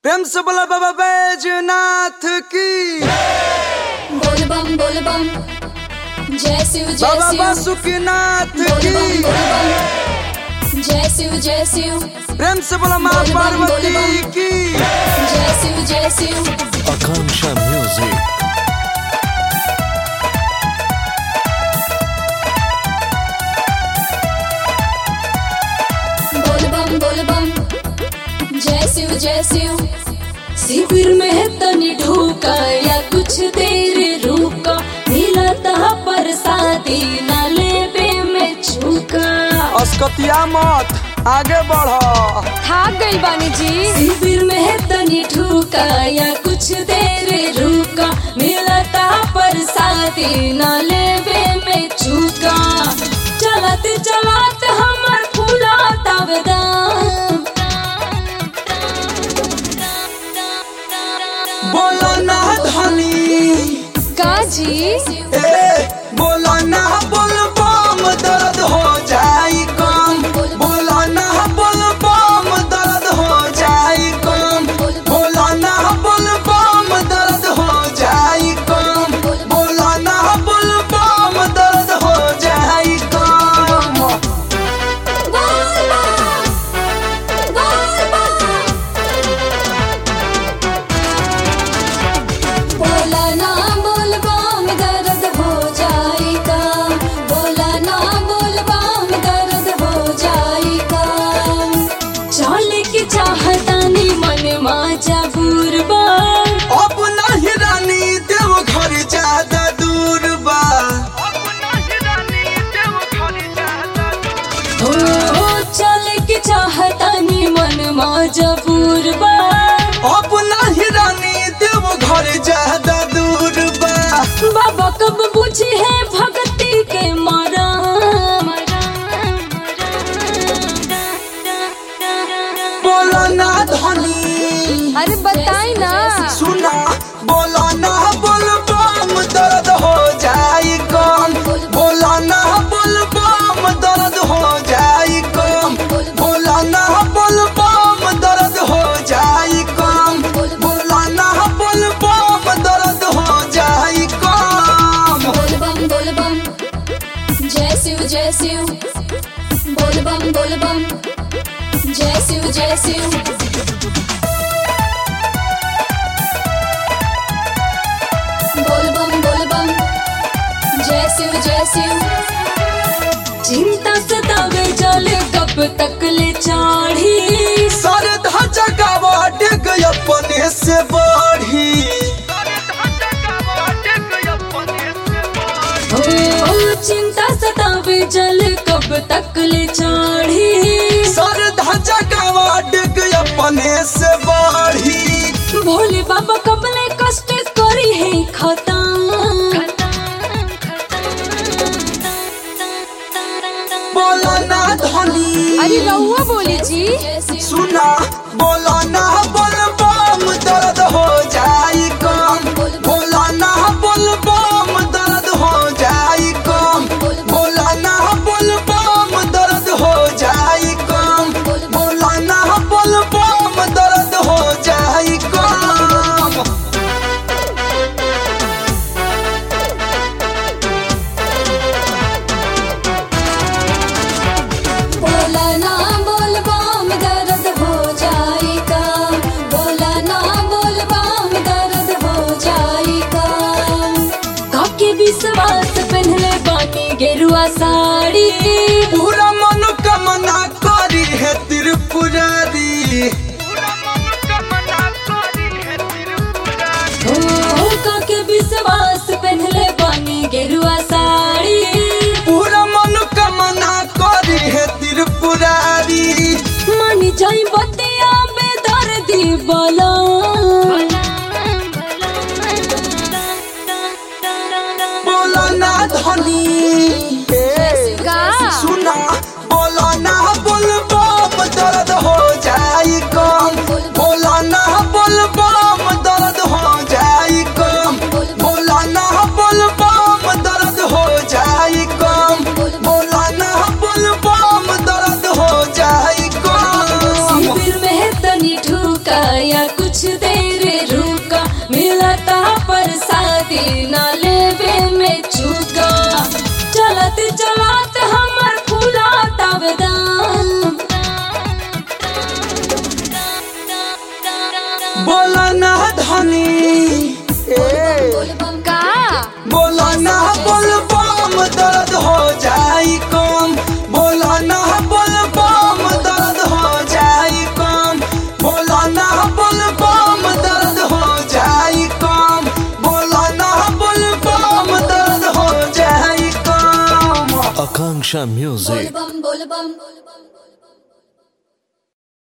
प्रेम से बोला बाबा बैजनाथ की बोल बम बोल बम जय शिव जय बाबा शिव बासुकीनाथ बोल की बम बोल बम जय शिव जय शिव प्रेम से बोला माँ बोल बम, बोल पार्वती बम। की जय शिव जय शिव Akanksha Music. बोल बम बोल बम जय शिव जय शिव शिविर में तनी ढूका या कुछ देर रुका मिलता प्रसादी न लेबे में झुका अस्कतिया मत आगे बढ़ थाक गई बानी जी शिविर में तनी ठुका या कुछ देर रुका मिलता प्रसादी न लेबे में चुका चलत चलत हमर फूला तबदाम बोलो ना धनी काजी ए बोलो ना बोल बम दर्द हो जाई कम बोलो ना बोल बम दर्द हो जाई कम बोलो ना बोल बम दर्द हो जाई कम बोलो ना बोल बम दर्द हो जाई कम बोला ना बोल बम दर्द हो जाएगा बोला ना बोल बम दर्द हो जाएगा चल के चाहता नी मन मा जबूर बा अब नहीं रानी देव घर ज्यादा दूर बा हो चल के चाहता नी मन मा जबूर बा अब नहीं रानी देव घर ज्यादा दूर बा बाबा कब बुझे है भक्ति के मारा बोलो ना धनी अरे बताई ना सुना बोलो ना बोल बम दर्द हो जाई कम बोलो ना बोल बम दर्द हो जाई कम बोलो ना बोल बम दर्द हो जाई कम बोलो ना बोल बम दर्द हो जाई कम बोल बम बोल बम जय शिव जय शिव बोल बम बोल बम जय शिव जय शिव बोल बम बोल बम जय शिव जय शिव चिंता सतावे जल कब तक ले चाढ़ी सर ढांचा गावा डेग अपने से बढ़ी हो चिंता सतावे जल कब तक ले चाढ़ी सर ढांचा गावा डेग अपने से बढ़ी भोले बाबा कबले कष्ट करी है खता बोलो ना धनी अरे रहुआ बोली जी सुना बोलो ना बोल बम दर्द हो जाई कम बोलो ना बोल बम दर्द हो जाई कम बोलो ना बोल बम दर्द हो जाई कम बोलो ना बोल बम दर्द हो जाई कम बोला ना बोल बम दर्द हो जाएगा बोला ना बोल बम दर्द हो जाएगा काके विश्वास पहनले बानी गेरुआ साड़ी पूरा मनोकामना करी है त्रिपुरारी हो काके विश्वास पहनले बानी गेरुआ साड़ी पूरा मनोकामना करी है त्रिपुरारी मानी जाई बतिया बेदर्दी बोला बोलो ना धनी का सुना बोलो ना बोल बम दर्द हो जाई कम बोलो ना बोल बम दर्द हो जाई कम बोलो ना बोल बम दर्द हो जाई कम बोलो ना बोल बम दर्द हो जाई कम शिविर में तनी ठुका या कुछ कुछ देर रुका मिलता प्रसादी न लेवे में चूका चलत चलत हमर फूला तबदान बोला ना धनी ए का बोला ना बोल बम दर्द हो जाई कम बोला ना बोल बम दर्द हो जाई कम बोला ना बोल बम दर्द हो जाई कम बोला ना बोल बम दर्द हो जाई कम Akanksha Music. बोल बम बोल बम